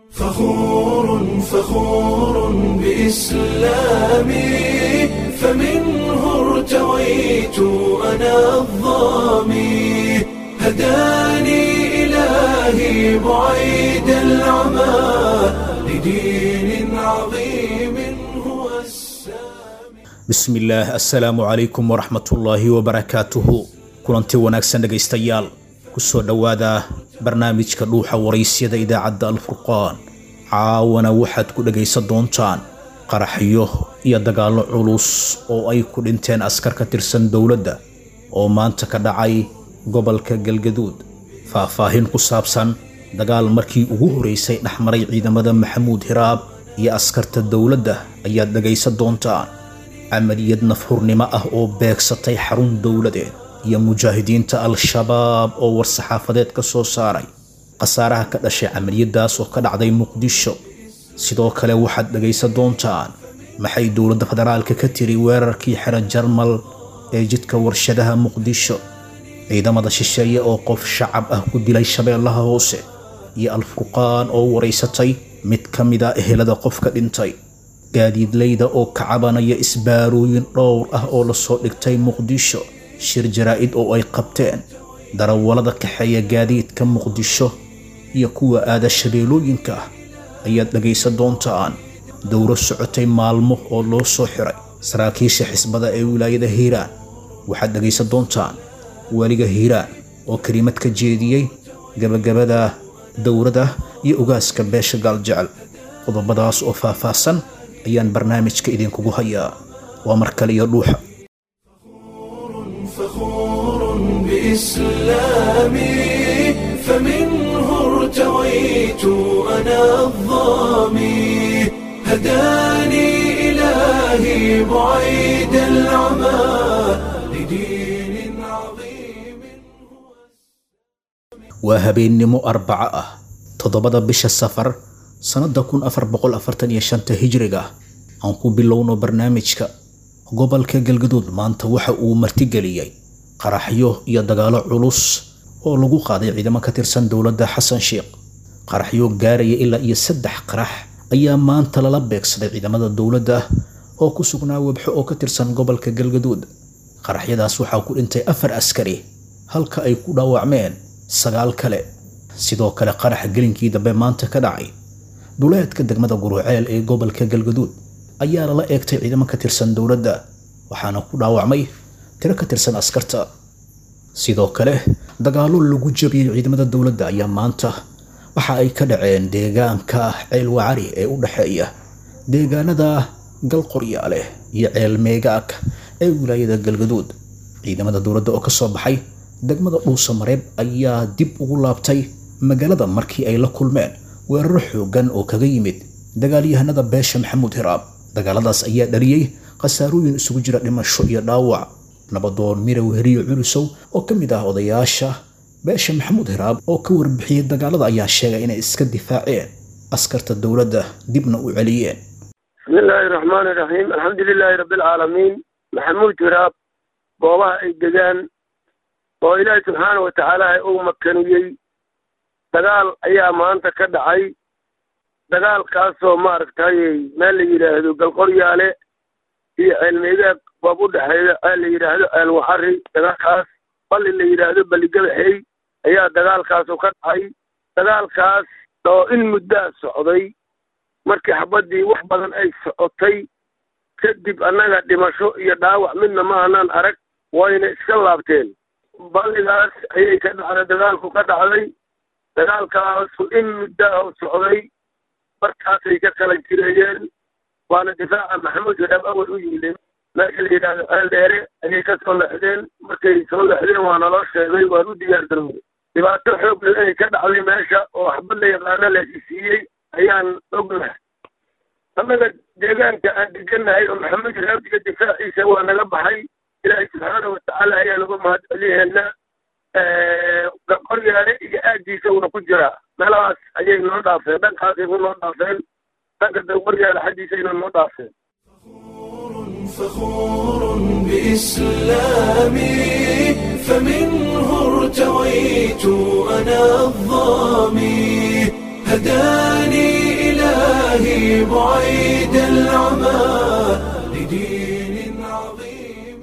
فخور فخور بإسلامي فمنه ارتويت أنا الظامي هداني إلهي بعيد العمى لدين عظيم هو السامي bismillaah assalaamu calaykum waraxmatullaahi wabarakaatuhu kulanti wanaagsan dhegaystayaal kusoo dhowaada barnaamijka dhuuxa waraysyada idaacadda alfurqaan caawana waxaad ku dhegaysan doontaan qaraxyo iyo dagaallo culus oo ay ku dhinteen askar ka tirsan dowladda oo maanta ka dhacay gobolka galgaduud faahfaahin ku saabsan dagaal markii ugu horeysay dhexmaray ciidamada maxamuud hiraab iyo askarta dowladda ayaad dhegaysan doontaan camaliyad nafhurnimo ah oo beegsatay xarun dowladeed iyo mujaahidiinta al-shabaab oo war-saxaafadeed ka soo saaray khasaaraha ka dhashay camaliyadaas oo ka dhacday muqdisho sidoo kale waxaad dhegaysan doontaan maxay dowladda federaalka ka tiri weerarkii xero jarmal ee jidka warshadaha muqdisho ciidamada shisheeye oo qof shacab ah ku dilay shabeellaha hoose iyo alfurqaan oo waraysatay mid ka mid a ehelada qofka dhintay gaadiidleyda oo ka cabanaya isbaarooyin dhowr ah oo lasoo dhigtay muqdisho shir jaraa'id oo ay qabteen darawallada kaxeeya gaadiidka muqdisho iyo kuwa aada shabeelooyinka ah ayaad dhegaysan doontaan dowro socotay maalmo oo loo soo xiray saraakiisha xisbada ee wilaayada hiiraan waxaad dhegaysan doontaan weliga hiiraan oo kelimad ka jeediyey gabagabada dowrada iyo ogaaska beesha gaaljecel qodobadaas oo faahfaahsan ayaan barnaamijka idinkugu hayaa waa mar kale iyo dhuuxa فخور بإسلامي فمنه ارتويت أنا الظامي هداني إلهي بعيد العمى لدين عظيم waa habeennimo arbaco ah toddobada bisha safar sannadda kun afar boqol afartan iyo shanta hijriga aan ku bilowno barnaamijka gobolka galgaduud maanta waxa uu martigeliyey qaraxyo iyo dagaallo culus oo lagu qaaday ciidamo ka tirsan dowladda xasan sheikh qaraxyo gaaraya ilaa iyo saddex qarax ayaa maanta lala beegsaday ciidamada dowladda oo ku sugnaa webxo oo ka tirsan gobolka galgaduud qaraxyadaas waxaa ku dhintay afar askari halka ay ku dhaawacmeen sagaal kale sidoo kale qaraxa gelinkii dambe maanta ka dhacay duleedka degmada guruceel ee gobolka galgaduud ayaa lala eegtay ciidamo ka tirsan dowladda waxaana ku dhaawacmay tiro ka tirsan askarta sidoo kale dagaallo lagu jabiyey ciidamada dowladda ayaa maanta waxa ay ka dhaceen deegaanka ceel wacari ee u dhexeeya deegaanada galqoryaale iyo ceel meegaag ee wilaayada galgaduud ciidamada dowladda oo ka soo baxay degmada dhuusa mareeb ayaa dib ugu laabtay magaalada markii ay la kulmeen weeraro xooggan oo kaga yimid dagaalyahanada beesha maxamuud hiraab dagaaladaas ayaa dhaliyey khasaarooyin isugu jira dhimasho iyo dhaawac nabadoon mirow heriyo culusow oo ka mid ah odayaasha beesha maxamuud hiraab oo ka warbixiyey dagaalada ayaa sheegay inay iska difaaceen askarta dowladda dibna u celiyeen bismi illaahi raxmaani raxiim alxamdu lilaahi rabbi alcaalamiin maxamuud hiraab goobaha ay degaan oo ilaahi subxaana wa tacaala uu makaniyey dagaal ayaa maanta ka dhacay dagaalkaasoo maaragtay meel la yidhaahdo galqoryaale iyo ceelmeegaag boob u dhexeeya ceel la yidhaahdo ceel waxari dagaalkaas balli la yidhaahdo balligabaxey ayaa dagaalkaasu ka dhacay dagaalkaas oo in muddaa socday markii xabaddii wax badan ay socotay kadib annaga dhimasho iyo dhaawac midna ma aanaan arag wayna iska laabteen balligaas ayay ka dhacday dagaalku ka dhacday dagaalkaasu in muddaa u socday markaasay ka kala jireeyeen waana difaaca maxamuud hiraab awal u yimideen meesha la yidhaahdo ceel dheere ayay ka soo lexdeen markay soo lexdeen waa naloo sheegay waan u diyaar garoobay dhibaato xoog leh inay ka dhacday meesha oo waxba la yaqaano la siiyey ayaan ognahay annaga deegaanka aan degannahay oo maxamuud hiraabdiga difaaciisa waa naga baxay ilaahay subxaana watacaala ayaa nagu mahad celiheena qoryaale iyo aaggiisa uuna ku jiraa meelahaas ayay noo dhaafeen dhankaasay ku noo dhaafeen dhanka qoryaale xaggiisayna noo dhaafeen فخور بإسلامي فمنه ارتويت أنا الظامي هداني بعيد العمى لدين عظيم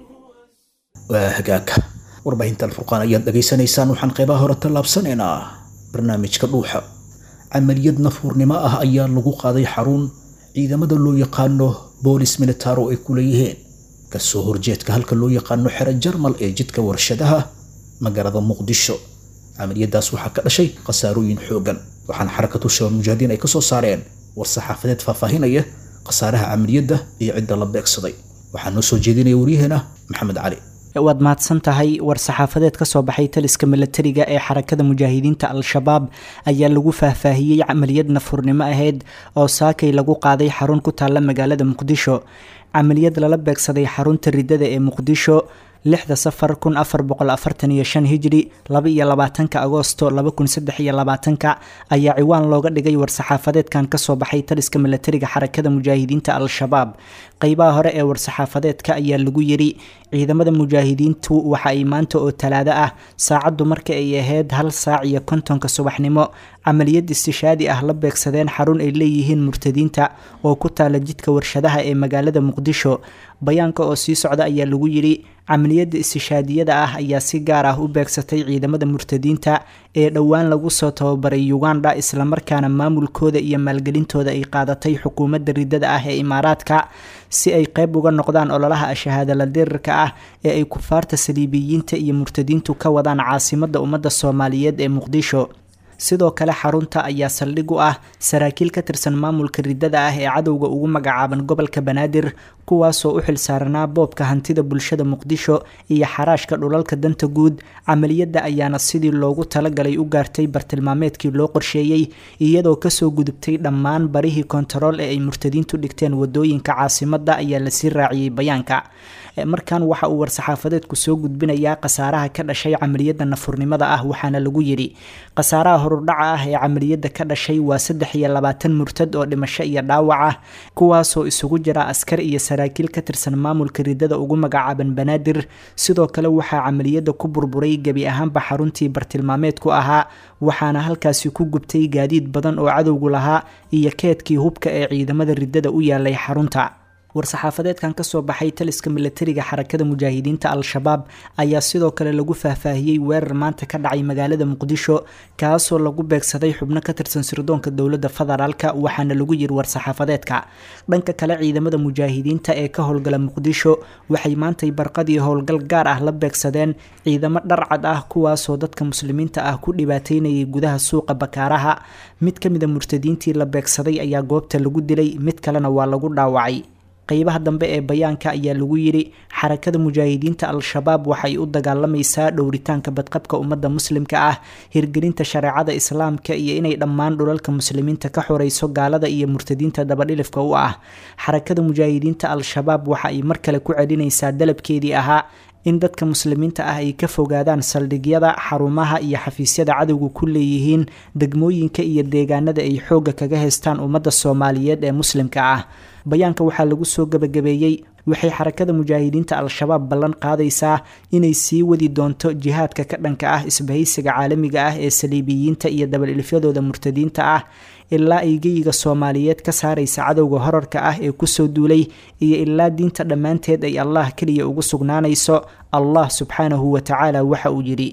waa hagaagka warbaahinta alfurqaan ayaad dhegaysanaysaan waxaan qeybaha hore tallaabsanaynaa barnaamijka dhuuxa camaliyad nafuurnimo ah ayaa lagu qaaday xarun ciidamada loo yaqaano boolis militaro ay ku leeyihiin kasoo horjeedka halka loo yaqaano xero jarmal ee jidka warshadaha magaalada muqdisho camaliyadaas waxaa ka dhashay khasaarooyin xoogan waxaana xarakatu shabaab mujaahidiin ay kasoo saareen war saxaafadeed faahfaahinaya khasaaraha camaliyadda iyo cidda la beegsaday waxaa noo soo jeedinaya waryaheena maxamed cali waad mahadsan tahay war saxaafadeed ka soo baxay taliska milatariga ee xarakada mujaahidiinta al-shabaab ayaa lagu faahfaahiyey camaliyad nafurnimo ahayd oo saakay lagu qaaday xarun ku taalla magaalada muqdisho camaliyad lala beegsaday xarunta ridada ee muqdisho lixda safar kun afar boqol afartan iyo shan hijri laba iyo labaatanka agoosto laba kun saddex iyo labaatanka ayaa ciwaan looga dhigay war-saxaafadeedkan kasoo baxay taliska milatariga xarakada mujaahidiinta al-shabaab qeybaha hore ee war-saxaafadeedka ayaa lagu yiri ciidamada mujaahidiintu waxa ay maanta oo talaado ah saacaddu marka ay ahayd hal saac iyo kontonka subaxnimo camaliyad istishaadi ah la beegsadeen xarun ay leeyihiin murtadiinta oo ku taala jidka warshadaha ee magaalada muqdisho bayaanka oo sii socda ayaa lagu yiri camaliyadda istishaadiyada ah ayaa si gaar ah u beegsatay ciidamada murtadiinta ee dhowaan lagu soo tababaray uganda islamarkaana maamulkooda iyo maalgelintooda ay qaadatay xukuumadda ridada ah ee imaaraadka si ay qeyb uga noqdaan ololaha ashahaadala dirirka ah ee ay kufaarta saliibiyiinta iyo murtadiintu ka wadaan caasimadda ummadda soomaaliyeed ee muqdisho sidoo kale xarunta ayaa saldhig u ah saraakiil ka tirsan maamulka ridada ah ee cadowga ugu magacaaban gobolka banaadir kuwaasoo u xilsaaranaa boobka hantida bulshada muqdisho iyo xaraashka dhulalka danta guud camaliyadda ayaana sidii loogu talagalay u gaartay bartilmaameedkii loo qorsheeyey iyadoo kasoo gudubtay dhammaan barihii kontarool ee ay murtadiintu dhigteen wadooyinka caasimadda ayaa lasii raaciyey bayaanka markan waxa uu war-saxaafadeedku soo gudbinayaa khasaaraha ka dhashay camaliyadda nafurnimada ah waxaana lagu yidhi khasaaraha horudhaca ah ee camaliyadda ka dhashay waa saddex iyo labaatan murtad oo dhimasho iyo dhaawac ah kuwaasoo isugu jira askar iyo saraakiil ka tirsan maamulka ridada ugu magacaaban banaadir sidoo kale waxaa camaliyadda ku burburay gebi ahaanba xaruntii bartilmaameedku ahaa waxaana halkaasi ku gubtay gaadiid badan oo cadowgu lahaa iyo keedkii hubka ee ciidamada ridada u yaalay xarunta war-saxaafadeedkan kasoo baxay taliska milatariga xarakada mujaahidiinta al-shabaab ayaa sidoo kale lagu faahfaahiyey weerar maanta ka dhacay magaalada muqdisho kaasoo lagu beegsaday xubno ka tirsan sirdoonka dowladda federaalk waxaana lagu yiri war-saxaafadeedka dhanka kale ciidamada mujaahidiinta ee ka howlgala muqdisho waxay maantay barqadii howlgal gaar ah la beegsadeen ciidamo dharcad ah kuwaasoo dadka muslimiinta ah ku dhibaateynayay gudaha suuqa bakaaraha mid ka mida murtadiintii la beegsaday ayaa goobta lagu dilay mid kalena waa lagu dhaawacay qeybaha dambe ee bayaanka ayaa lagu yidhi xarakada mujaahidiinta al-shabaab waxay u dagaalamaysaa dhowritaanka badqabka ummadda muslimka ah hirgelinta shareecada islaamka iyo inay dhammaan dhulalka muslimiinta ka xoreyso gaalada iyo murtadiinta dabadhilifka u ah xarakada mujaahidiinta al-shabaab waxa ay mar kale ku celinaysaa dalabkeedii ahaa in dadka muslimiinta ah ay ka fogaadaan saldhigyada xarumaha iyo xafiisyada cadowga ku leeyihiin degmooyinka iyo deegaanada ay xoogga kaga haystaan ummadda soomaaliyeed ee muslimka ah bayaanka waxaa lagu soo gabagabeeyey waxay xarakada mujaahidiinta al-shabaab ballan qaadaysaa inay sii wadi doonto jihaadka ka dhanka ah isbahaysiga caalamiga ah ee saliibiyiinta iyo dabal-ilfyadooda murtadiinta ah ilaa ay geyiga soomaaliyeed ka saaraysa cadowga horarka ah ee kusoo duulay iyo ilaa diinta dhammaanteed ay allah keliya ugu sugnaanayso allah subxaanahu wa tacaala waxa uu yidhi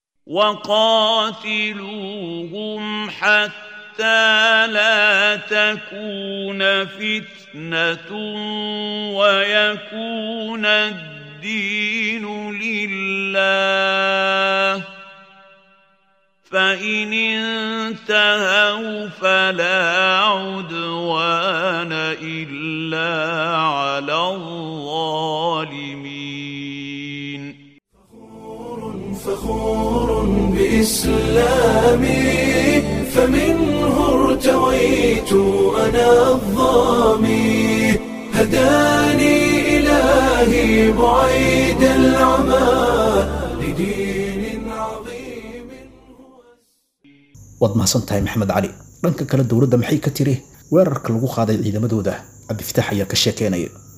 وقاتلوهم حتى لا تكون فتنة ويكون الدين لله فإن انتهوا فلا عدوان إلا على الظالمين فخور بإسلامي فمنه ارتويت أنا الظامي هداني إلهي بعيد العمى لدين عظيم waad mahadsan tahay maxamed cali dhanka kale dowladda maxay ka tiri weerarka lagu qaaday ciidamadooda cabdifataax ayaa ka sheekeynaya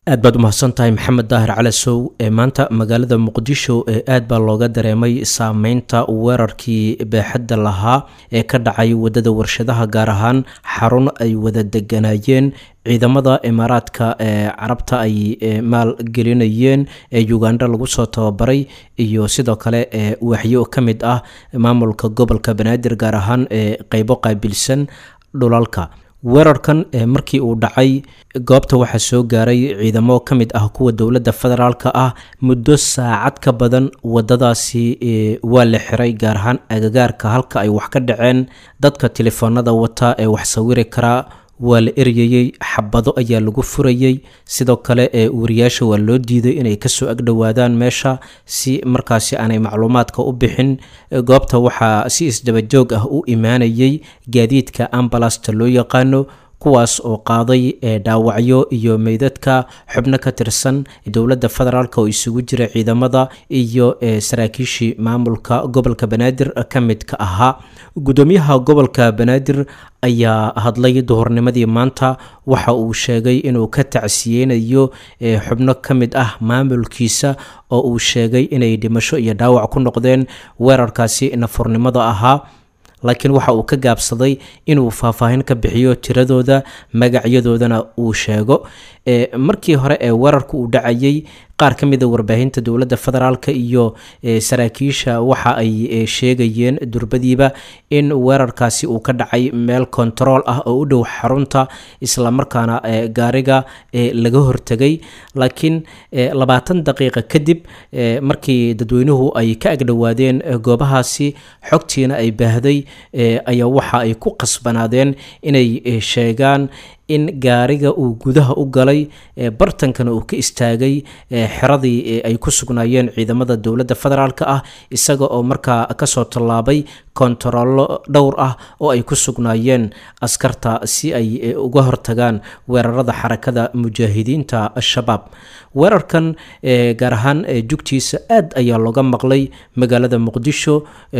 aad baad u mahadsan tahay maxamed daahir calasow ee maanta magaalada muqdisho ee aad baa looga dareemay saameynta weerarkii baaxadda lahaa ee ka dhacay wadada warshadaha gaar ahaan xarun ay wada deganaayeen ciidamada imaaraadka ee carabta ay maalgelinayeen ee uganda lagu soo tababaray iyo sidoo kale ee waxyo ka mid ah maamulka gobolka banaadir gaar ahaan ee qeybo qaabilsan dhulalka weerarkan markii uu dhacay goobta waxaa soo gaaray ciidamo ka mid ah kuwa dowladda federaalka ah muddo saacad ka badan wadadaasi waa la xiray gaar ahaan agagaarka halka ay wax ka dhaceen dadka telefoonada wata ee wax sawiri karaa waa la eryayey xabado ayaa lagu furayey sidoo kale ee wariyaasha waa loo diiday inay kasoo agdhowaadaan meesha si markaasi aanay macluumaadka u bixin goobta waxaa si isdabajoog ah u imaanayay gaadiidka ambalasta loo yaqaano kuwaas oo qaaday dhaawacyo iyo meydadka xubno ka tirsan dowladda federaalk oo isugu jira ciidamada iyo saraakiishii maamulka gobolka banaadir ka midka ahaa gudoomiyaha gobolka banaadir ayaa hadlay duhurnimadii maanta waxa uu sheegay inuu ka tacsiyeynayo xubno ka mid ah maamulkiisa oo uu sheegay inay dhimasho iyo dhaawac ku noqdeen weerarkaasi nafurnimada ahaa laakiin waxa uu ka gaabsaday inuu faahfaahin ka bixiyo tiradooda magacyadoodana uu sheego markii hore ee weerarka uu dhacayay qaar ka mida warbaahinta dowladda federaalk iyo saraakiisha waxa ay sheegayeen durbadiiba in weerarkaasi uu ka dhacay meel kontarool ah oo u dhow xarunta islamarkaana gaariga laga hortegay laakiin labaatan daqiiqa kadib markii dadweynuhu ay ka agdhowaadeen goobahaasi xogtiina ay baahday ayaa waxa ay ku qasbanaadeen inay sheegaan in gaariga uu gudaha u galay bartankana uu ka istaagay xeradii ay ku sugnaayeen ciidamada dowladda federaalk ah isaga oo markaa kasoo tallaabay kontarollo dhowr ah oo ay ku sugnaayeen askarta si ay uga hortagaan weerarada xarakada mujaahidiinta al-shabaab weerarkan gaar ahaan jugtiisa aad ayaa looga maqlay magaalada muqdisho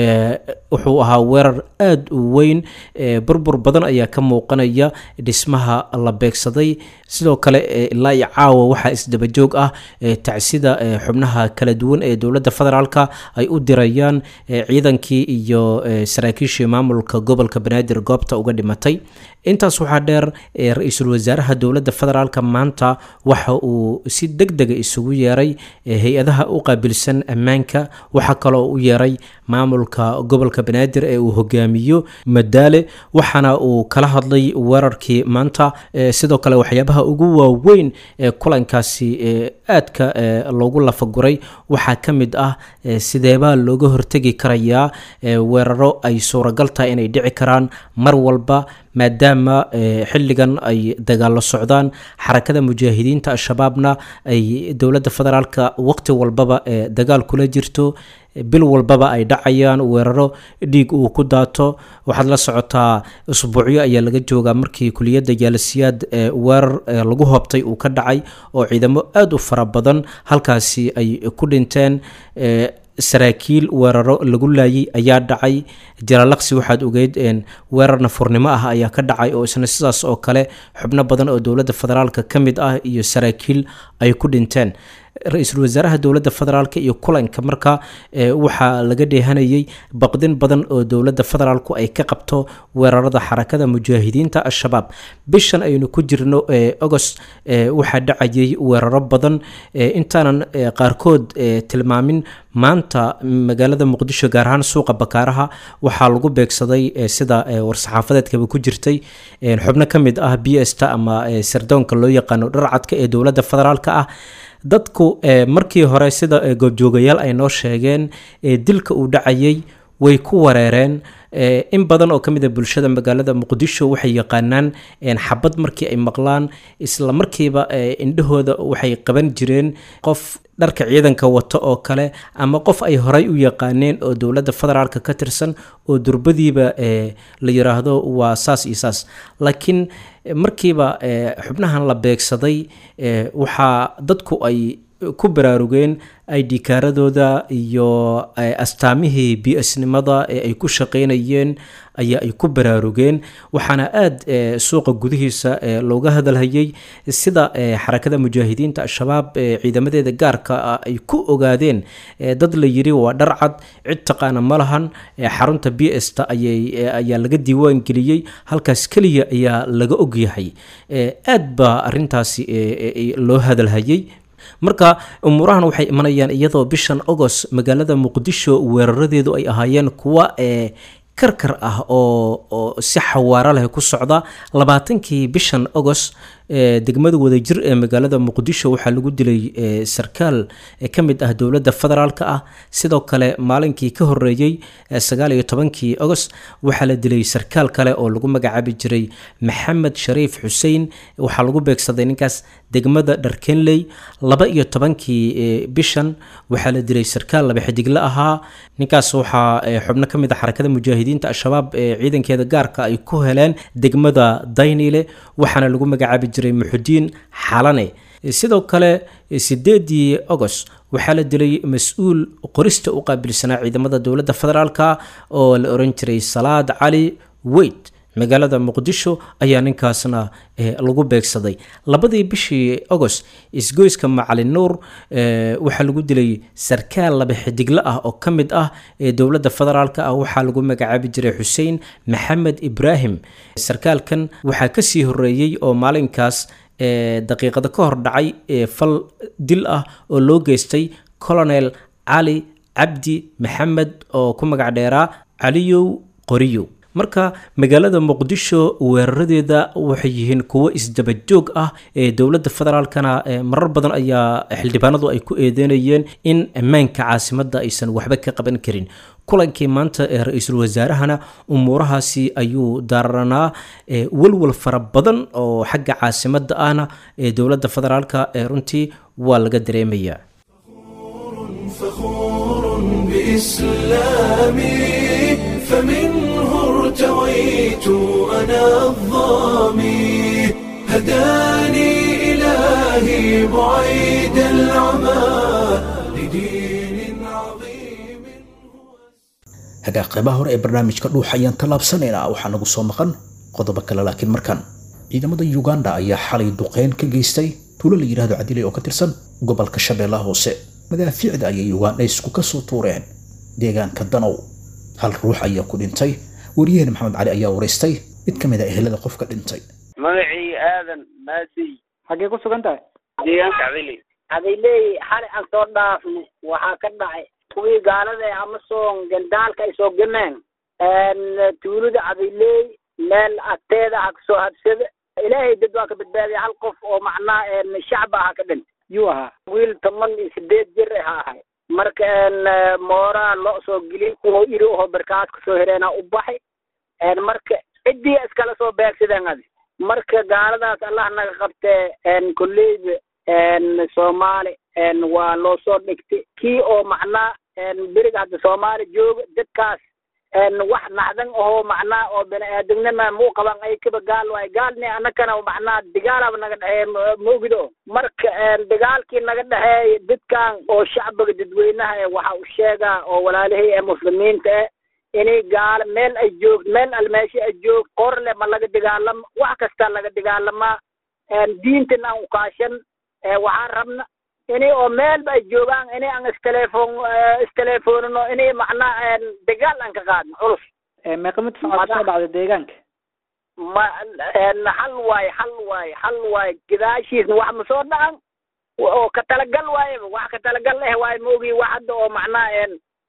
wuxuu ahaa weerar aada u weyn burbur badan ayaa ka muuqanaya dhismaha la beegsaday sidoo kale ilaa iyo caawa waxaa isdabajoog ah tacsida xubnaha kala duwan ee dowladda federaalka ay u dirayaan ciidankii iyo saraakiishii maamulka gobolka banaadir goobta uga dhimatay intaas waxaa dheer ra-iisul wasaaraha dowladda federaalka maanta waxa uu si deg dega isugu yeeray hay-adaha u qaabilsan ammaanka waxaa kaloo u yeeray maamulka gobolka banaadir ee uu hogaamiyo madaale waxaana uu kala hadlay weerarkii maanta sidoo kale waxyaabaha ugu waaweyn ee kulankaasi aadka loogu lafaguray waxaa ka mid ah sideebaa looga hortegi karayaa weeraro ay suuragal tahay inay dhici karaan mar walba maadaama xilligan ay dagaalo socdaan xarakada mujaahidiinta al-shabaabna ay dowladda federaalka waqti walbaba dagaal kula jirto bil walbaba ay dhacayaan weeraro dhiig uu ku daato waxaad la socotaa usbuucyo ayaa laga joogaa markii kuliyadda jaalasiyaad weerar lagu hoobtay uu ka dhacay oo ciidamo aada u fara badan halkaasi ay ku dhinteen saraakiil weeraro lagu laayay ayaa dhacay jalaalaqsi waxaad ogeyd weerar nafurnimo ah ayaa ka dhacay oo isna sidaas oo kale xubno badan oo dowladda federaalka ka mid ah iyo saraakiil ay ku dhinteen ra-iisul wasaaraha dowladda federaalk iyo kulanka marka waxaa laga dheehanayay baqdin badan oo dowladda federaalku ay ka qabto weerarada xarakada mujaahidiinta al-shabaab bishan aynu ku jirno agost waxaa dhacayay weeraro badan intaanan qaarkood tilmaamin maanta magaalada muqdisho gaar ahaan suuqa bakaaraha waxaa lagu beegsaday sida war-saxaafadeedkaba ku jirtay xubno ka mid ah b sta ama sardoonka loo yaqaano dharcadka ee dowladda federaalk ah dadku markii hore sida goobjoogayaal ay noo sheegeen dilka uu dhacayay way ku wareereen in badan oo ka mid a bulshada magaalada muqdisho waxay yaqaanaan xabad markii ay maqlaan isla markiiba indhahooda waxay qaban jireen qof dharka ciidanka wato oo kale ama qof ay horay u yaqaaneen oo dowladda federaalka ka tirsan oo durbadiiba la yiraahdo waa saas iyo saas laakiin markiiba xubnahan la beegsaday waxaa dadku ay ku baraarugeen id kaaradooda iyo astaamihii b s nimada ee ay ku shaqeynayeen ayaa ay ku baraarugeen waxaana aada suuqa gudihiisa looga hadalhayay sida xarakada mujaahidiinta al-shabaab ciidamadeeda gaarka ah ay ku ogaadeen dad la yiri waa dharcad cid taqaana ma lahan xarunta b s ta ayaa laga diiwaan geliyey halkaas keliya ayaa laga ogyahay aad baa arintaasi loo hadalhayay marka umuurahan waxay imanayaan iyadoo bishan agost magaalada muqdisho weeraradeedu ay ahaayeen kuwa karkar ah oo si xawaaro leh ku socda labaatankii bishan agost degmada wadajir ee magaalada muqdisho waxaa lagu dilay sarkaal ka mid ah dowladda federaalk ah sidoo kale maalinkii ka horeeyey sagaal iyo tobankii agost waxaa la dilay sarkaal kale oo lagu magacaabi jiray maxamed shariif xuseen waxaa lagu beegsaday ninkaas degmada dharkenley laba iyo tobankii bishan waxaa la dilay sarkaal laba xidigle ahaa ninkaas waxaa xubno ka mid a xarakada mujaahidiinta al-shabaab ee ciidankeeda gaarka ay ku heleen degmada daynile waxaana lagu magacaabi jiray muxudiin xalane sidoo kale sideedii agost waxaa la dilay mas-uul qorista u qaabilsanaa ciidamada dowladda federaalk oo la oran jiray salaad cali weyd magaalada muqdisho ayaa ninkaasna lagu beegsaday labadii bishii agost isgoyska macalin nuur waxaa lagu dilay sarkaal laba xidigle ah oo ka mid ah ee dowladda federaalk ah waxaa lagu magacaabi jiray xuseen maxamed ibraahim sarkaalkan waxaa kasii horeeyey oo maalinkaas daqiiqado ka hor dhacay fal dil ah oo loo geystay colonel cali cabdi maxamed oo ku magac dheeraa caliyow qoriyow marka magaalada muqdisho weeraradeeda waxay yihiin kuwo isdabajoog ah ee dowladda federaalkana marar badan ayaa xildhibaanadu ay ku eedeynayeen in ammaanka caasimadda aysan waxba ka qaban karin kulankii maanta ee ra-iisul wasaarahana umuurahaasi ayuu daaranaa walwal fara badan oo xagga caasimadda ahna ee dowladda federaalka ee runtii waa laga dareemayaa فخور بإسلامي فمنه ارتويت أنا الظامي هداني إلهي بعيد العمى لدين عظيم hagaa qeybaha hore ee barnaamijka dhuuxa ayaan tallaabsanaynaa waxaa nagu soo maqan qodobo kale laakiin markan ciidamada uganda ayaa xalay duqeyn ka geystay tuulo la yidhaahdo cadilay oo ka tirsan gobolka shabeellaha hoose madaafiicda ayay ugandhaysku ka soo tuureen deegaanka danow hal ruux ayaa ku dhintay wariyaheen maxamed cali ayaa waraystay mid ka mid a ehelada qofka dhintay magacii aadan maasiy xaggee ku sugan tahay deegaanka cadili cadayley xali aan soo dhaafno waxaa ka dhacay kuwii gaalada amason gandaalka ay soo gameen tuulada cadayley meel agteeda ha kasoo habsada ilaahay dad waa ka badbaadiyay hal qof oo macnaha shacba aha ka dhintay yuu ahaa wiil toban iyo sideed jir ha ahay marka mooraa loo soo geliyay kuwa iri oho barkaas kasoo hereena u baxay marka ciddii iskala soo beegsadeen adi marka gaaladaas allah naga qabtee kolleyda soomaali waa loo soo dhigtay kii oo macnaa beriga hadda soomaali jooga dadkaas wax naxdan ahoo macnaa oo bani aadamnima muu qaban ay kaba gaal waay gaalni anakana macnaa dagaalaba naga dhexeey maogido marka dagaalkii naga dhexeey dadkan oo shacbiga dadweynaha waxa u sheegaa oo walaalahay ee muslimiinta eh inay gaalo meel ay joogto meel almeesho ay joogto qorle ma laga dagaalamo wax kasta laga dagaalamaa diintan aan ukaashan waxaan rabna inay oo meelba ay joogaan inay aan isteleefon isteleefonino inay macnaa dagaal aan ka qaadno culus meeqa mid socod soo dhacda deegaanka ma hal waaye hal waaye hal waaye gadaashiisna wax ma soo dhacan oo ka talagal waayeba wax ka talagal eh waaye maogi wax hadda oo macnaa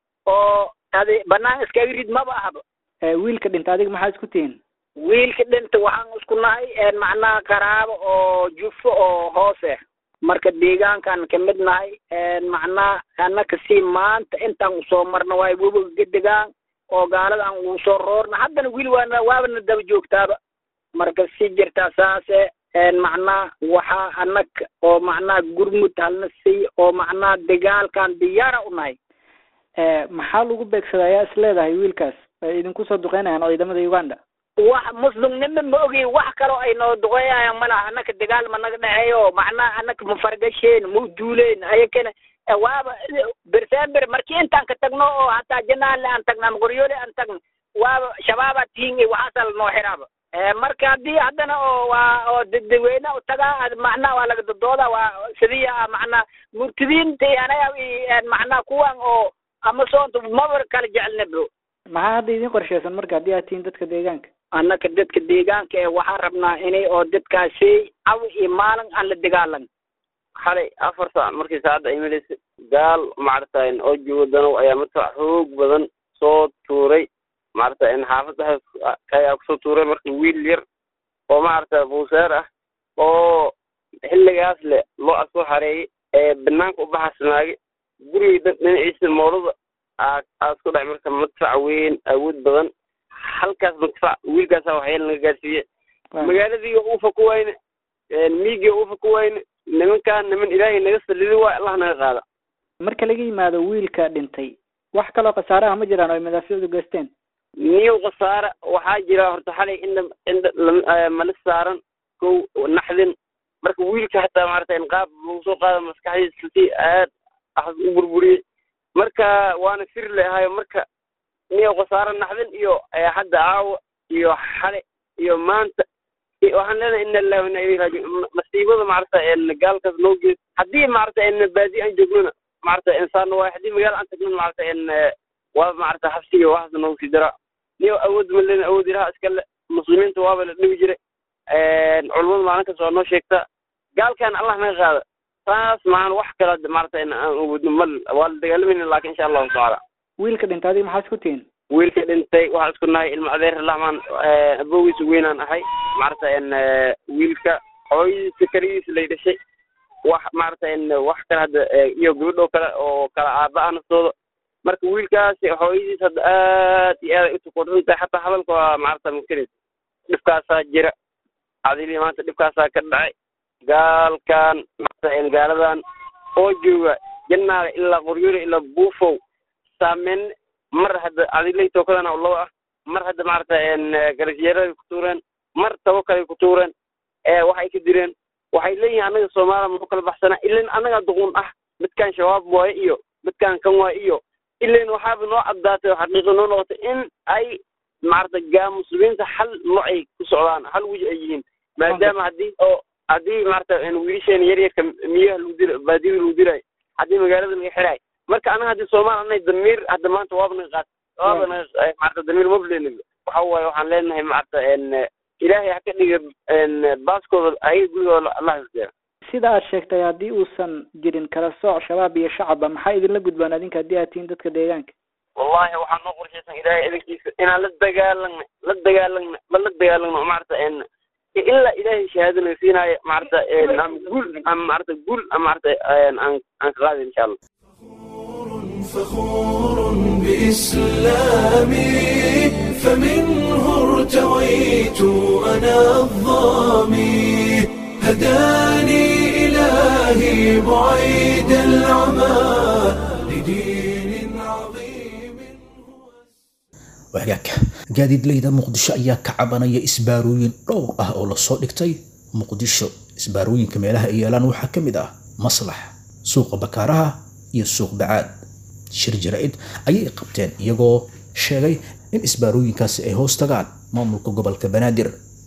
oo adi banaan iskaga rid maba ahaba wiilka dhinta adiga maxaa isku tihiin wiilka dhinta waxaan isku nahay macnaha qaraabo oo jufo oo hoose marka deegaankan ka mid nahay macnaa annaka si maanta intaan usoo marna waay webiga gedegaan oo gaalada aan ugu soo roorna haddana wili waana waabana daba joogtaaba marka si jirtaa saase macnaa waxaa annaga oo macnaa gurmud halna siy oo macnaa dagaalkan diyaara u nahay maxaa lagu beegsadaa ayaa is leedahay wiilkaas ay idinku soo duqeynayaan ciidamada uganda wax muslimnimo ma ogi wax kaloo ay noo duqeeyayaan malaha annaka dagaal ma naga dhexeeyo macnaha annaka ma fargasheen ma duuleen ayakana waaba bersember markii intaan ka tagno oo hataa janaale aan tagno ama qoryoole aan tagno waaba shabaabaa tihin waxaasa lanoo xiraaba marka haddii haddana oo waa oo dadweyne u tagaa macnaha waa laga dodooda waa sidiya macnaha murtidiinta anaga macnaha kuwan oo ama soonta maba kala jecelna bro maxaa hadda idin qorsheysan marka haddii aad tihiin dadka deegaanka annaka dadka deegaanka ee waxaan rabnaa inay oo dadkaasi caw iyo maalin aan la dagaalan xalay afar saac markii saacadda ay malaysay gaal macaratayn oo joogo danow ayaa marka xoog badan soo tuuray maarata in xaafadda ayaa kusoo tuuray marka wiil yar oo maarata buuseer ah oo xilligaas le loo asoo xareeyay ee banaanka u baxasnaagay gurigay dhinaciisa moolada aa isku dhacay marka madfac weyn awood badan halkaas madfac wiilkaasa waxyaala naga gaarsiiye magaaladiiga uufa ku wayne miigiga uufa ku wayne nimankaan niman ilaahay naga salidi waay allah naga qaada marka laga yimaado wiilka dhintay wax kaloo khasaaraha ma jiraan oo ay madaaficdu geysteen niyow khasaare waxaa jira horta xalay indha indha mala saaran kow naxdin marka wiilka hataa maarata in qaab lagu soo qaada maskaxdiisa si aad ah u burburiyey marka waana sir le ahayo marka niyow khasaare naxdin iyo hadda caawa iyo xale iyo maanta waxaan leenahay ina lillahi wa ina ilayhi raajiun masiibada maarata gaalkaas noo gees haddii maarata baadi aan joognona maarata insaan waay haddii magaala aan tagnona maarata waa maarata xabsiga waxaas noogu sii daraa niyo awood ma len awood ilaha iskale muslimiinta waaba la dhibi jiray culimada maalin kasta waa noo sheegtaa gaalkan allah naga qaada taas maan wax kale maarata aan awoodno mal waa la dagaalamayna laakin insha allahu tacaala wiilka dhintay adiga maxaa isku tihiin wiilka dhintay waxaan isku nahay ilma adeer laxmaan abogiisa weynaan ahay maarata wiilka hooyadiisa keligiisa lay dhashay wax maarata wax kale hadda iyo gabadho kale oo kala aaba ah naftooda marka wiilkaasi hooyadiis hadda aad iyo aad ay utukuursan tahay xataa hadalka waa maarata mumkinis dhibkaasaa jira adili maanta dhibkaasaa ka dhacay gaalkan maarata gaaladan oo jooga jannaale ilaa qoryoole ilaa buufow saameyn mar hadda adilay tookadana laba ah mar hadda maarata garasyeeraday ku tuureen mar tabo kaley ku tuureen waxay ka direen waxay leeyihiin annaga soomaaliya mau kala baxsana ilan annaga duqun ah midkaan shabaab waaye iyo midkaan kan waaye iyo ilan waxaaba noo caddaatay oo xaqiiqa noo noqotay in ay maarata gaa muslimiinta hal nooc ay ku socdaan hal wiji ay yihiin maadaama haddii oo haddii maarata wiilasheena yaryarka miyaha lagu dila baadiyada lagu dilaayo haddii magaalada laga xiraay marka anaga haddii soomaali anay damiir hadda maanta waaba naga qaat waaba naga maarata damiir mablen waxa waaye waxaan leenahay maarata ilaahay ha ka dhiga baaskooda ayaga gurigooda allah isdeera sida aad sheegtay haddii uusan jirin kala sooc shabaab iyo shacabba maxaa idinla gudbaan adinka haddii aad tihiin dadka deegaanka wallahi waxaa noo qorshaysan ilaahay idinkiisa inaan la dagaalagna la dagaalagna ma la dagaalagno maarata ilaa ilaahay shahaado naga siinaayo maarata ama guul ama maarata guul ama maarata aan aan ka qaadi insha allah فخور بإسلامي فمنه ارتويت أنا الظامي هداني إلهي بعيد العمى لدين عظيم wagaagka gaadiidleyda muqdisho ayaa ka cabanaya isbaarooyin dhowr ah oo lasoo dhigtay muqdisho isbaarooyinka meelaha ay yeelaan waxaa ka mid ah maslax suuqa bakaaraha iyo suuq bacaad shir jaraa'id ayay qabteen iyagoo sheegay in isbaarooyinkaasi ay hoos tagaan maamulka gobolka banaadir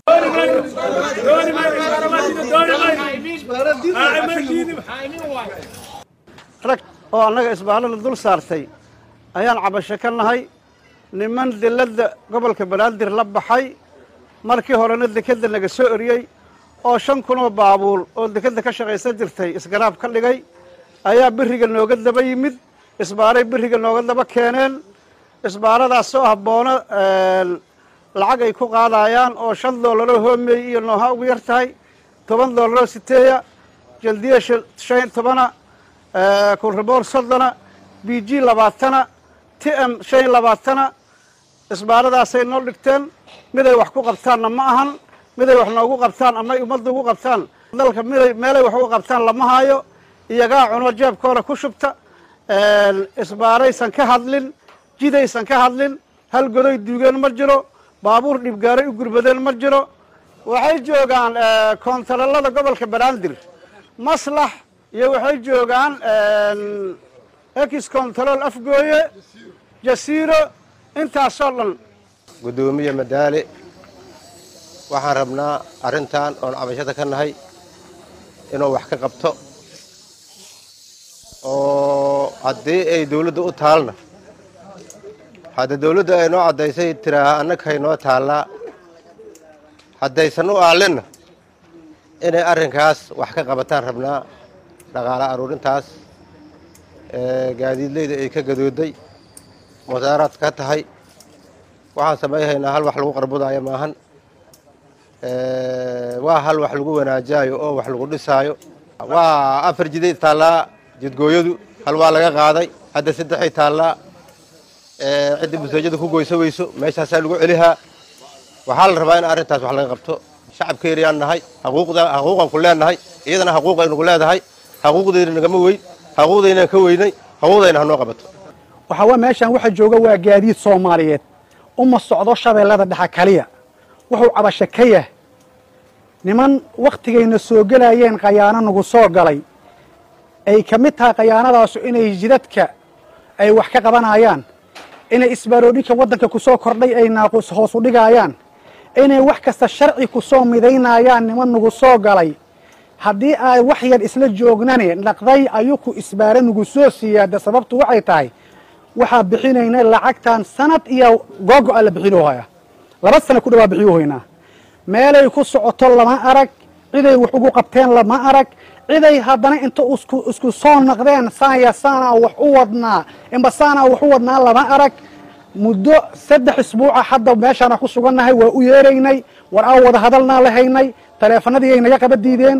rag oo annaga isbaalada dul saartay ayaan cabasho ka nahay niman dilladda gobolka banaadir la baxay markii horena dekedda naga soo eriyey oo shan kunoo baabuul oo dekedda ka shaqaysan jirtay isgaraab ka dhigay ayaa beriga nooga daba yimid isbaaray beriga nooga daba keeneen isbaaradaas oo ah boono lacag ay ku qaadayaan oo shan doolaroo hoomey iyo nooha ugu yar tahay toban doolaroo siteeya jaldiya shan tobana kulraboor soddona b g labaatana t m shan labaatana isbaaradaasay noo dhigteen miday wax ku qabtaanna ma ahan miday wax noogu qabtaan ama ummadda ugu qabtaan dalka miday meelay wax ugu qabtaan lama hayo iyagaa cuno jeebkooda ku shubta isbaaraysan ka hadlin jidaysan ka hadlin hal godoy duugeen ma jiro baabuur dhibgaaray u gurmadeen ma jiro waxay joogaan koontarolada gobolka banaadir maslax iyo waxay joogaan ex control afgooye jasiiro intaasoo dhan guddoomiye madaale waxaan rabnaa arrintan oon cabashada ka nahay inuu wax ka qabto oo haddii ay dawladda u taalna hadda dawladda ay noo caddaysay tiraaha annaghay noo taallaa haddaysan u aalinna inay arrinkaas wax ka qabataan rabnaa dhaqaala aruurintaas gaadiidleyda ay ka gadooday musaaraad ka tahay waxaan samayhaynaa hal wax lagu qarbudaayo maahan waa hal wax lagu wanaajaayo oo wax lagu dhisaayo waa afar jiday taallaa jidgooyadu hal waa laga qaaday hadda saddexay taallaa cidda buseejada ku goyso weyso meeshaasaa lagu celihaa waxaa la rabaa in arrintaas wax laga qabto shacabkeeriyaan nahay haquuqan ku leenahay iyadana haquuqaynu ku leedahay haquuqdayna nagama weyn haquuqdaynaan ka weynay haquuqdayna hanoo qabato waxaa waa meeshaan waxa jooga waa gaadiid soomaaliyeed uma socdo shabeellada dhexa kaliya wuxuu cabasho ka yah niman wakhtigayna soo gelayeen khayaano nagu soo galay ay ka mid tahay khayaanadaasu inay jidadka ay wax ka qabanayaan inay isbaaroodhinka waddanka ku soo kordhay ay naaqus hoos u dhigaayaan inay wax kasta sharci ku soo midaynayaan niman nagu soo galay haddii ay wax yar isla joognane naqday ayuku isbaare nagu soo siiyaada sababtu waxay tahay waxaa bixinayna lacagtan sanad iyo googo-a la bixinoohaya laba sana ku dhawaa bixiyuhaynaa meelay ku socoto lama arag ciday wax ugu qabteen lama arag ciday haddana inta isku soo naqdeen saanya saanaa wax u wadnaa imba saanaa wax u wadnaa lama arag muddo saddex isbuuca hadda meeshaana ku sugannahay waa u yeeraynay war aan wada hadalnaa lahaynay taleefanadii ay naga qaba diideen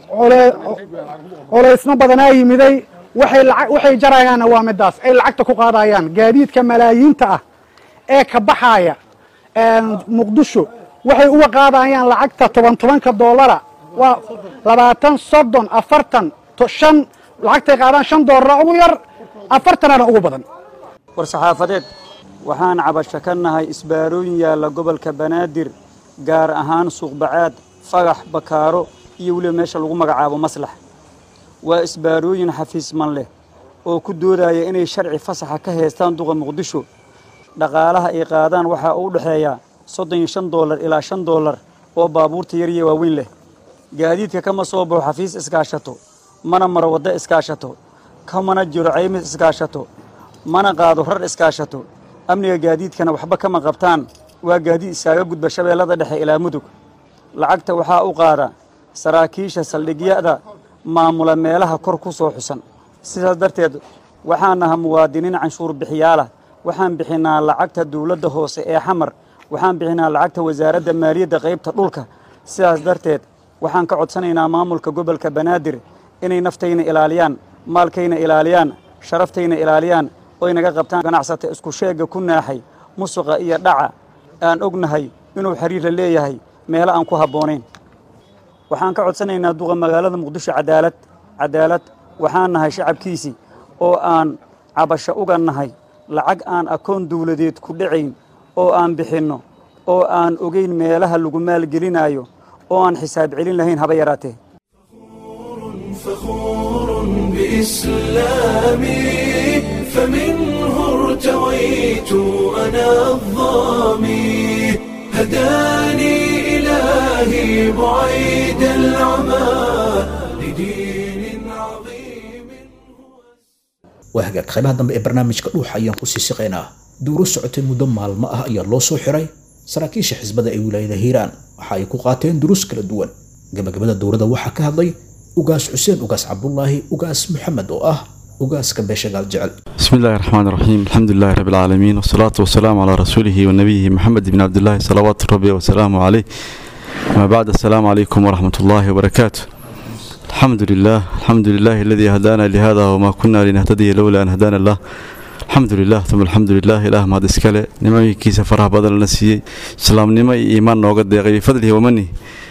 colaysno badanaa yimiday waxay jarayaanna waa midaas ay lacagta ku qaadayaan gaadiidka malaayiinta ah ee ka baxaaya muqdisho waxay uga qaadayaan lacagta toban tobanka doolara waa labaatan soddon afartan shan lacagtay qaadaan shan doolara ugu yar afartanana ugu badan war saxaafadeed waxaan cabasho ka nahay isbaarooyin yaalla gobolka banaadir gaar ahaan suuqbacaad fagax bakaaro iyo weliba meesha lagu magacaabo maslax waa isbaarooyin xafiisman leh oo ku doodaya inay sharci fasaxa ka haystaan duqa muqdisho dhaqaalaha ay qaadaan waxaa u dhexeeya soddon iyo shan doolar ilaa shan doolar oo baabuurta yariya waaweyn leh gaadiidka kama soo baxo xafiis iskaashato mana maro waddo iskaashato kamana jiro caymis iskaashato mana qaado rar iskaashato amniga gaadiidkana waxba kama qabtaan waa gaadiid iskaaga gudba shabeellada dhexe ilaa mudug lacagta waxaa u qaada saraakiisha saldhigyada maamula meelaha kor ku soo xusan sidaas darteed waxaan naha muwaadiniin canshuur bixiyaalah waxaan bixinaa lacagta dawladda hoose ee xamar waxaan bixinaa lacagta wasaaradda maaliyadda qaybta dhulka sidaas darteed waxaan ka codsanaynaa maamulka gobolka banaadir inay naftayna ilaaliyaan maalkayna ilaaliyaan sharaftayna ilaaliyaan oy naga qabtaan ganacsata isku sheegga ku naaxay musuqa iyo dhaca aan ognahay inuu xiriir la leeyahay meelo aan ku habboonayn waxaan ka codsanaynaa duqa magaalada muqdisho cadaalad cadaalad waxaan nahay shacabkiisii oo aan cabasho uga nahay lacag aan akoon dawladeed ku dhacayn oo aan bixinno oo aan ogeyn meelaha lagu maalgelinaayo oo aan xisaab celin lahayn haba yaraatee فخور بإسلامي فمنه ارتويت أنا الظامي هداني إلهي بعيد العمى لدين عظيم waa hagaag qaybaha dambe ee barnaamijka dhuuxa ayaan ku sii siqaynaa duuro socotay muddo maalmo ah ayaa loo soo xiray saraakiisha xisbada ee wilaayada hiiraan waxa ay ku qaateen duruus kala duwan gabagabada dowladda waxaa ka hadlay ugaas xuseen ugaas cabdulaahi ugaas maxamed oo ah ugaaska beesha gaal jecel بسم الله الرحمن الرحيم الحمد لله رب العالمين والصلاة والسلام على رسوله ونبيه محمد بن عبد الله صلوات ربي وسلامه عليه ما بعد السلام عليكم ورحمة الله وبركاته الحمد لله الحمد لله الذي هدانا لهذا وما كنا لنهتدي لولا أن هدانا الله الحمد لله ثم الحمد لله إله ما دسكله نما كيس فرح بدل نسي سلام نما إيمان نوقد دقي بفضله ومنه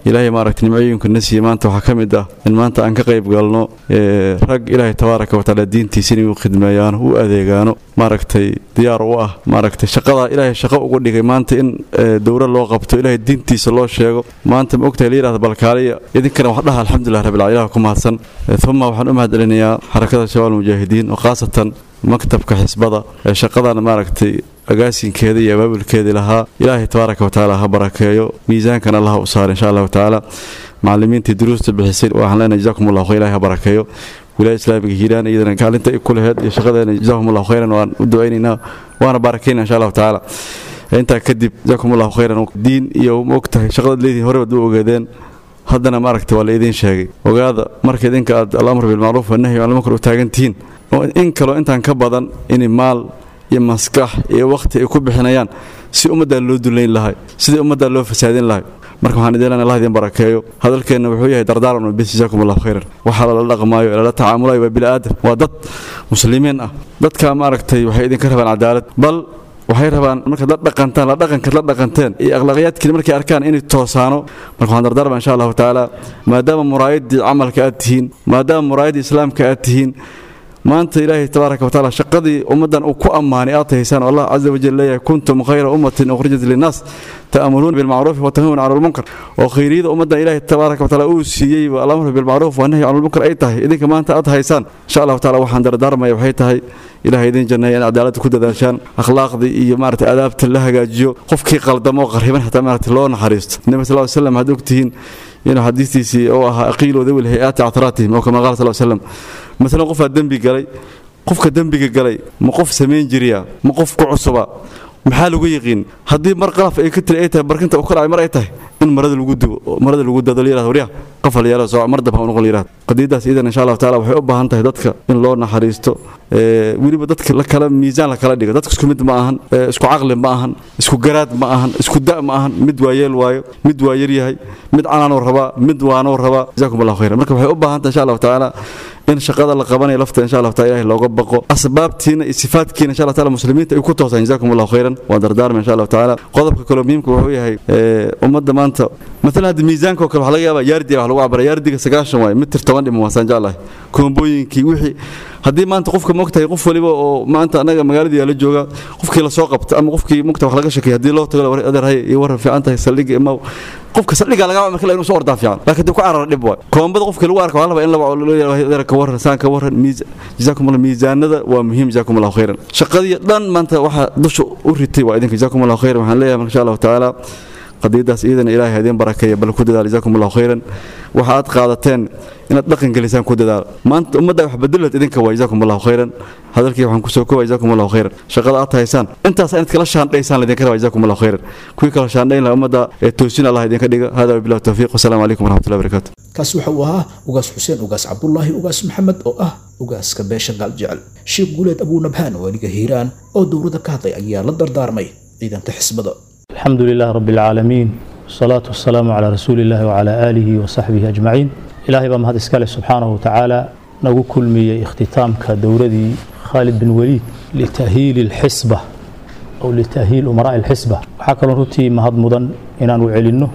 ilaahay maaragtay nimcooyinka na siiyey maanta waxaa ka mid ah in maanta aan ka qayb galno rag ilaahay tabaaraka watacaala diintiisa inay u khidmeeyaano u adeegaano maaragtay diyaar u ah maaragtay shaqadaa ilaahay shaqo uga dhigay maanta in dowra loo qabto ilaahay diintiisa loo sheego maanta ma ogtahay la yidhahda balkaaliya idinkana wax dhaha alxamdulilah rabbil caalamiin ilaah ku mahadsan uma waxaan u mahad celinayaa xarakada shabaab mujaahidiin oo khaasatan maktabka xisbada ee shaqadan maaragtay agaasinkeeda iyo abaabulkeedii lahaa ilaahay tabaaraka watacaala ha barakeeyo miisaankan allah u saara insha allahu tacaala macallimiintii duruusta bixisay waxaan leenahay jazakum allahu khayr ilahay ha barakeeyo wilaaya islaamiga hiiraan iyadana kaalinta ay ku laheed iyo shaqadeena jazakum allahu khayran waan u ducaynaynaa waana barakayna insha allahu tacaala intaa kadib jazakum allahu khayran diin iyo ma og tahay shaqadaad leedihin horeba u ogeedeen haddana maaragtay waa la idiin sheegay ogaada marka idinka aad alamr bilmacruuf wanahyi can lmunkar u taagan tihiin in kaloo intaan ka badan in maal iyo maskax iyo wakhti ay ku bixinayaan si ummaddaa loo dullayn lahay sidii ummaddaa loo fasaadin lahay marka waxaan idin leenahay allah idin barakeeyo hadalkeenna wuxuu yahay dardaaran bis jazaakum allahu khayran waxaa lala dhaqmaayo lala tacaamulayo waa bini aadam waa dad muslimiin ah dadka maaragtay waxay idinka rabaan cadaalad bal waxay rabaan markaad la dhaqantaan la dhaqankaad la dhaqanteen iyo akhlaaqyaadkiina markay arkaan inay toosaano marka waxaan dardaarma insha allahu tacaala maadaama muraayaddii camalka aad tihiin maadaama muraayaddii islaamka aad tihiin maanta ilaahay tabaaraka watacaala shaqadii ummaddan uu ku ammaanay aad tahaysaan oo allah caza wajal leeyahay kuntum khayra ummatin ukhrijat linnaas ta'muruuna bilmacruufi wa tanhawna cala almunkar oo khayriyada ummaddan ilaahay tabaaraka watacaala uu siiyey alamru bilmacruuf wa nahyi cala almunkar ay tahay idinka maanta aad haysaan insha allahu tacaala waxaan dardaarmaya waxay tahay ilahay idin janneeya in cadaaladda ku dadaashaan akhlaaqdii iyo maaragtay adaabta la hagaajiyo qofkii qaldamo oo qarriban xataa maaragtay loo naxariisto nabi sal ly slam had ogtihiin inuu xadiistiisii oo ahaa aqiiloo dawil hay-aati cataraatihim oo kama qaala sal slam masalan qofaa dembi galay qofka dembiga galay ma qof samayn jiriya ma qof ku cusuba maxaa lagu yiqiin haddii mar qalaf ay ka tiri ay tahay barkinta uu ka dhacay mar ay tahay in marada lagu dubo marada lagu dado la yirahdo waryaa qafal yeelo soo mar dab ha u noqon la yirahdo qadiidaas iidan insha allahu taala waxay u baahan tahay dadka in loo naxariisto weliba dadka la kala miisaan la kala dhigo dadka isku mid ma ahan isku caqli ma ahan isku garaad ma ahan isku da ma ahan mid waa yeel waayo mid waa yar yahay mid canaanuu rabaa mid waanuu rabaa jazaakum allahu khayran marka waxay u baahan tahay insha allahu tacaala in shaqada la qabanayo lafta insha allah taala ilahi looga baqo asbaabtiina iyo sifaadkiina insha allah taala muslimiinta ay ku toosaan jazakum allahu khayran waa dardaarma insha allah taala qodobka kaloo muhiimka wuxuu yahay ummadda maanta مثلا هذا ميزانك وكل حلقة يابا ياردي وحلقة وعبر ياردي سكاشن واي متر توان دي مواسان جالله كومبوينكي وحي haddii maanta qofka mogtahay qof waliba oo maanta anaga magaaladii la jooga qofkii la soo qabta ama qofkii mogta wax laga shakay haddii loo tago adeerhay iyo waran fiican tahay saldhiga ima qofka saldhiga laga marka inuu soo ordaa fiican laakiin dib ku carar dhib waay koombada qofkii lagu arko waxaa in laba adeer ka waran saan ka waran jazaakum allah miisaanada waa muhiim jazaakum allahu khayran shaqadii dhan maanta waxaa dusha u ritay waa idinka jazaakum allahu khayran waxaan leeyahay insha allahu tacaala qadiidaas iidana ilaahay idin barakeeya bal ku dadaal jazaakum allahu khayran waxa aad qaadateen inaad dhaqan gelisaan ku dadaal maanta ummadda wax bedelad idinka waa jazaakum allahu khayran hadalkii waxaan kusoo koobay jazaakum allahu khayran shaqada aad haysaan intaas inaad kala shaandhaysaan laydinka rabaa jazaakum allahu khayran kuwii kala shaandhayn laha ummadda ee toosin allah idinka dhiga hada wabillahi tawfiiq wasalaamu calaykum waraxmatullahi wabarakaatu kaasi waxa uu ahaa ugaas xuseen ugaas cabdullaahi ugaas maxamed oo ah ugaaska beesha gaaljecel sheekh guuleed abuunabhaan waaniga hiiraan oo dowladda ka hadlay ayaa la dardaarmay ciidanka xisbada الحمد لله رب العالمين والصلاة والسلام على رسول الله وعلى آله وصحبه أجمعين إلهي بما هذا إسكاله سبحانه وتعالى نقول كل مي اختتام كدوردي خالد بن وليد لتأهيل الحسبة أو لتأهيل أمراء الحسبة وحكى رتي ما هذا مدن إن أنو علنه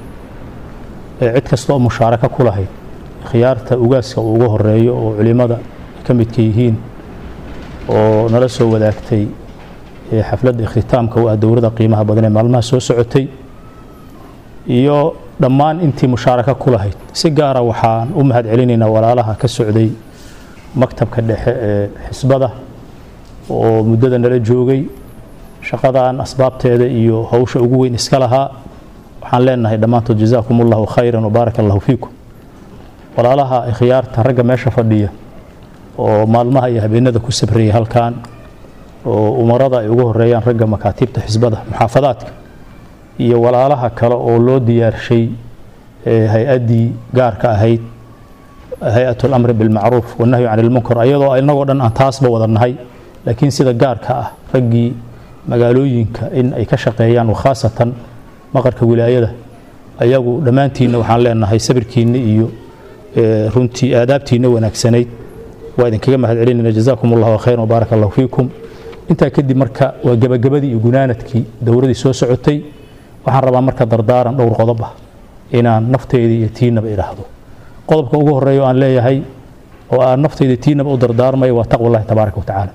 عد كستو مشاركة كلها خيارته أوجاسك وجوه الرأي وعلماء كم يتكيهين ونرسو وذاكتي xafladda ikhtitaamka u ah dowladda qiimaha badan ee maalmaha soo socotay iyo dhammaan intii mushaaraka ku lahayd si gaara waxaan u mahad celinaynaa walaalaha ka socday maktabka dhexe ee xisbada oo muddada nala joogay shaqadan asbaabteeda iyo hawsha ugu weyn iska lahaa waxaan leenahay dhammaantood jazaakum allahu khayran wabaaraka allahu fiikum walaalaha ikhyaarta ragga meesha fadhiya oo maalmaha iyo habeenada ku sabrayay halkan oo umarada ay ugu horeeyaan ragga makaatiibta xisbada muxaafadaadka iyo walaalaha kale oo loo diyaarshay hay-addii gaarka ahayd hay-at lamri bilmacruuf wanahyu can ilmunkar ayadoo inagoo dhan aan taasba wada nahay laakiin sida gaarka ah raggii magaalooyinka in ay ka shaqeeyaan wakhaasatan maqarka wilaayada ayagu dhammaantiinna waxaan leenahay sabirkiinna iyo runtii aadaabtiinna wanaagsanayd waa idinkaga mahad celinayna jazaakum allahu khayran wabaaraka allahu fiikum intaa kadib marka waa gebagabadii iyo gunaanadkii dowladii soo socotay waxaan rabaa marka dardaaran dhowr qodob ah inaan nafteyda iyo tiinaba idhaahdo qodobka ugu horeeya oo aan leeyahay oo aan nafteyda tiinaba u dardaarmayo waa taqwa allahi tabaaraka wa tacaala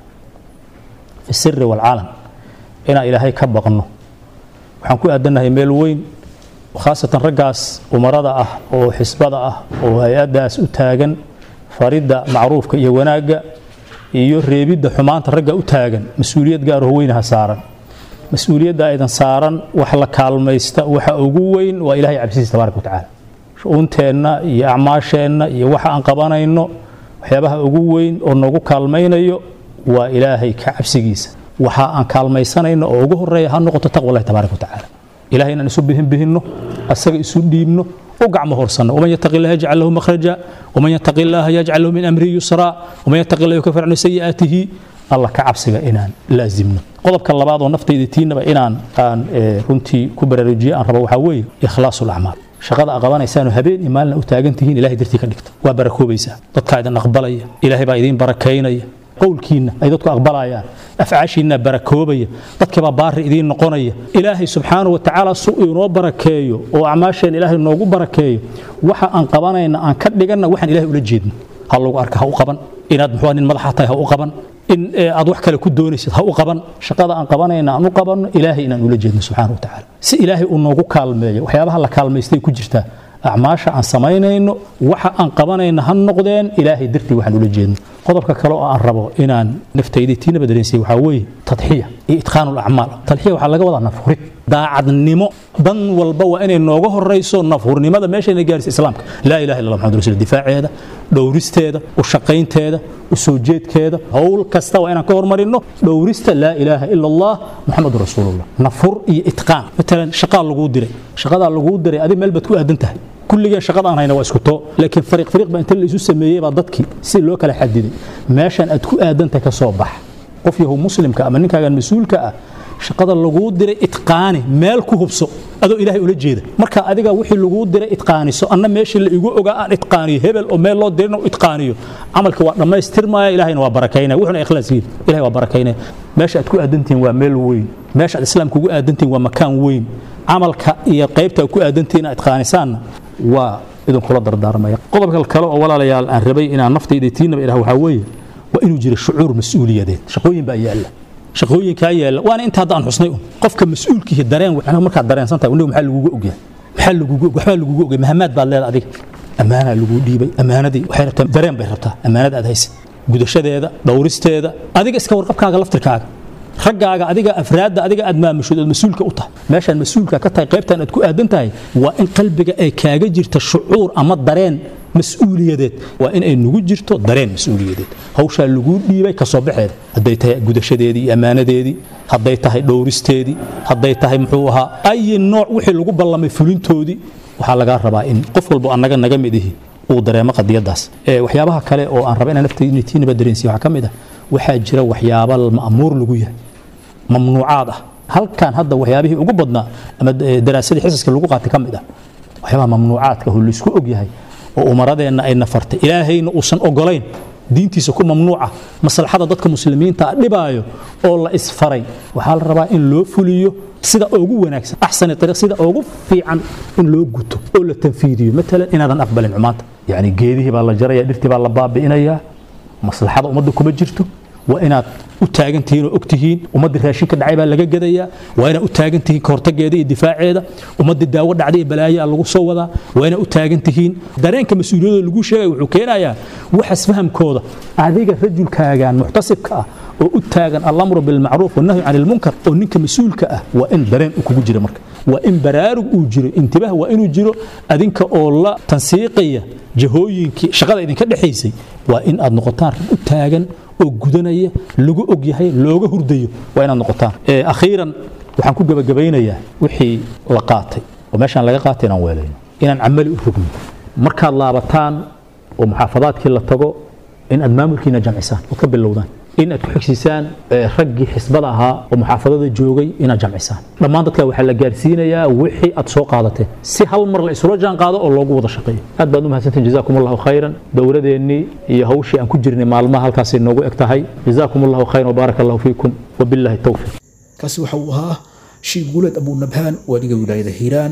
fi siri waalcalan inaan ilaahay ka baqno waxaan ku aadannahay meel weyn khaasatan raggaas umarada ah oo xisbada ah oo hay-addaas u taagan faridda macruufka iyo wanaagga iyo reebidda xumaanta ragga u taagan mas-uuliyad gaaroo weynaha saaran mas-uuliyadda aydan saaran wax la kaalmaysta waxa ugu weyn waa ilahay cabsidiisa tabaaraka wa tacaala shu-uunteenna iyo acmaasheenna iyo waxa aan qabanayno waxyaabaha ugu weyn oo noogu kaalmaynayo waa ilaahay ka cabsigiisa waxa aan kaalmaysanayno oo ugu horeeya ha noqoto taqwa allahi tabaaraka wa tacaala ilahay inaan isu bihinbihinno asaga isu dhiibno u gacmo horsanno waman yataqi illaha yajcal lahu makhraja waman yataqi illaha yajcal lahu min amrihi yusraa waman yataqi illaha yukafir canhu sayi'aatihi alla ka cabsiga inaan laazimno qodobka labaad oo naftayda tiinaba inaan aan runtii ku baraarujiye aan rabo waxaa weeye ikhlaasu lacmaal shaqada a qabanaysaanoo habeen iyo maalina u taagan tihiin ilahay dartii ka dhigta waa barakoobaysaa dadkaa idin aqbalaya ilaahay baa idiin barakaynaya qowlkiinna ay dadku aqbalayaan afcaashiinna barakoobaya dadkibaa baari idiin noqonaya ilaahay subxaanahu wa tacaala su inoo barakeeyo oo acmaasheen ilaahay noogu barakeeyo waxa aan qabanayna aan ka dhiganna waxaan ilahay ula jeedno ha lagu arka ha u qaban inaad muxuu nin madaxa tahay ha u qaban in aad wax kale ku doonaysid ha u qaban shaqada aan qabanayna aan u qabanno ilaahay inaan ula jeedno subxaana wa tacaala si ilaahay uu noogu kaalmeeyo waxyaabaha la kaalmaystay ku jirtaa acmaasha aan samaynayno waxa aan qabanayna ha noqdeen ilaahay dartii waxaan ula jeedno qodobka kale oo aan rabo inaan naftayda tiinaba dareensiya waxaa weeye tadxiya iyo itqaanu lacmaal tadxiya waxaa laga wadaa nafhurid daacadnimo dan walba waa inay nooga horayso nafhurnimada meeshayna gaarisa islaamka laa ilaha illa allah maxamad rasul difaaceeda dhowristeeda u shaqaynteeda u soo jeedkeeda howl kasta waa inaan ka hormarino dhowrista laa ilaaha ila allah muxamadu rasuulullah nafhur iyo itqaan matalan shaqaa laguu diray shaqadaa laguu diray adig meel baad ku aadan tahay kulligeen shaqada aan hayna waa isku too laakiin fariiq fariiq baa inta la isu sameeyey baa dadkii si loo kala xadiday meeshan aad ku aadantahay ka soo bax qof yahow muslimka ama ninkaagan mas-uulka ah shaqada laguu diray itqaani meel ku hubso adoo ilaahay ula jeeda marka adiga wixii laguu diray itqaaniso anna meeshii la igu ogaa aan itqaaniyo hebel oo meel loo dirina itqaaniyo camalka waa dhammaystirmaya ilahayna waa barakaynaya wuxuna ikhlaas yihin ilahay waa barakaynaya meesha aad ku aadantihiin waa meel weyn meesha aad islaamka ugu aadantihiin waa makaan weyn camalka iyo qaybta aad ku aadantihiin inaad itqaanisaanna waa idinkula dardaarmaya qodobka kale oo walaalayaal aan rabay inaan naftayda tiinaba idhaha waxaa weeye waa inuu jiro shucuur mas-uuliyadeed shaqooyin baa yaalla shaqooyinkaa yaalla waana inta hadda aan xusnay un qofka mas-uulkiihi dareen anaga markaad dareensan tahay uniga maxaa lagugu ogyahay maxaa lagugu waxbaa lagugu ogyahay mahamaad baad leedahay adiga ammaanaa laguu dhiibay ammaanadii waxay rabtaa dareen bay rabtaa ammaanada aad haysa gudashadeeda dhowristeeda adiga iska warqabkaaga laftirkaaga raggaaga adiga afraadda adiga aad maamushood ood mas-uulka u tahay meeshaan mas-uulka ka tahay qaybtan aad ku aadan tahay waa in qalbiga ay kaaga jirta shucuur ama dareen mas-uuliyadeed waa in ay nugu jirto dareen mas-uuliyadeed hawshaa laguu dhiibay kasoo baxeeda hadday tahay gudashadeedii iyo ammaanadeedii hadday tahay dhowristeedii hadday tahay muxuu ahaa ayi nooc wixii lagu ballamay fulintoodii waxaa lagaa rabaa in qof walbo annaga naga mid ihi uu dareemo qadiyadaas waxyaabaha kale oo aan raba inaan naftaytiinaba dareensiya waxaa ka mid ah waxaa jira waxyaaba ma'muur lagu yahay mamnuucaad ah halkan hadda waxyaabihii ugu badnaa ama daraasadii xisaska lagu qaatay ka mid ah waxyaabaha mamnuucaadka oo laysku og yahay oo umaradeenna ay nafartay ilaahayna uusan ogolayn diintiisa ku mamnuuca maslaxada dadka muslimiinta ah dhibaayo oo la isfaray waxaa la rabaa in loo fuliyo sida ugu wanaagsan axsani ariiq sida ugu fiican in loo guto oo la tanfiidiyo matalan inaadan aqbalin xumaanta yacni geedihii baa la jaraya dhirtii baa la baabi'inayaa maslaxada ummadda kuma jirto waa inaad u taagan tihiin oo og tihiin ummaddii raashin ka dhacay baa laga gadayaa waa inaad u taagan tihiin ka hortageeda iyo difaaceeda ummaddii daawo dhacday iyo balaayaa lagu soo wadaa waa inaad u taagan tihiin dareenka mas-uuliyadooda lagu sheegaya wuxuu keenayaa waxas fahamkooda adiga rajulkaagan muxtasibka ah oo u taagan alamru bilmacruuf wanahyu can ilmunkar oo ninka mas-uulka ah waa in dareen uu kugu jira marka waa in baraarug uu jiro intibaah waa inuu jiro adinka oo la tansiiqaya jahooyinkii shaqada idinka dhexaysay waa in aad noqotaan rag u taagan oo gudanaya lagu og yahay looga hurdayo waa inaad noqotaan akhiiran waxaan ku gebagabaynayaa wixii la qaatay oo meeshaan laga qaatay inaan weelayno inaan camali u rogno markaad laabataan oo muxaafadaadkii la tago in aad maamulkiina jamcisaan oo ka bilowdaan in aad ku xigsiisaan raggii xisbada ahaa oo muxaafadada joogay inaad jamcisaan dhammaan dadka waxaa la gaarsiinayaa wixii aad soo qaadateen si hal mar la isula jaan qaado oo loogu wada shaqeeyo aad baad u mahadsantiin jazaakum allahu khayran dowladeennii iyo hawshii aan ku jirnay maalmaha halkaasay noogu eg tahay jazaakum allahu khayran wabaaraka allahu fiikum wabillahi towfiiq kaasi waxa uu ahaa shiib guuleed abuu nabhaan waadiga wilaayada hiiraan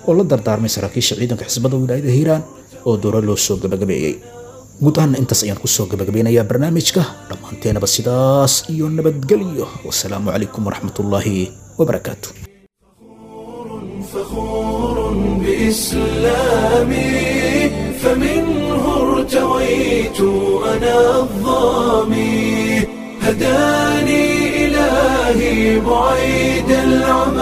oo la dardaarmay saraakiisha ciidanka xisbada wilaayada hiiraan oo dooro loo soo gabagabeeyey guud ahaanna intaas ayaan kusoo gabagabeynayaa barnaamijka dhammaanteenaba sidaas iyo nabadgelyo wasalaamu calaykum waraxmatullaahi wabarakaatu فخور بإسلامي فمنه ارتويت أنا الظامي هداني إلهي بعيد العمى